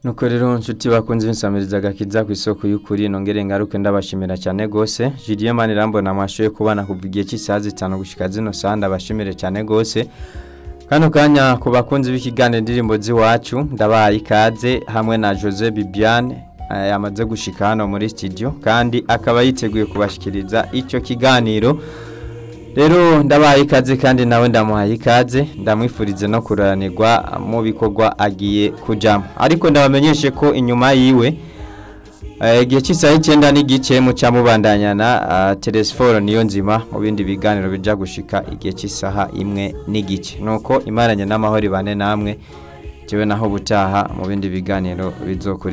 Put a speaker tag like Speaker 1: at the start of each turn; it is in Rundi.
Speaker 1: nuko rero nshuti bakunze insamiriza agakiza ku isoko y'ukuri nongere ngaruke ndabashimira cyane gose Julien Manirambona amashoye kubana kuva igihe cy'isaha zitanu gushika zino saha ndabashimire cyane gose kano kanya ku bakunzi b'ikiganiro indirimbo z'iwacu ndabaye ikaze hamwe na Jose Bibiane eh, yamaze gushika hano muri studio kandi akaba yiteguye kubashikiriza icyo kiganiro rero ndabaye ikaze kandi nawe ndamuhaye ikaze ndamwifurize no kuranirwa mu bikorwa agiye kujamo ariko ndabamenyeshe ko inyuma yiwe eh, igihe cy'isaha icyenda n'igice muca mubandanyana uh, telesiforo niyo nzima mu bindi biganiro bija gushika igihe cy'isaha imwe n'igice nuko imaranye n'amahoro ibane namwe jewe naho butaha mu bindi biganiro bizokuri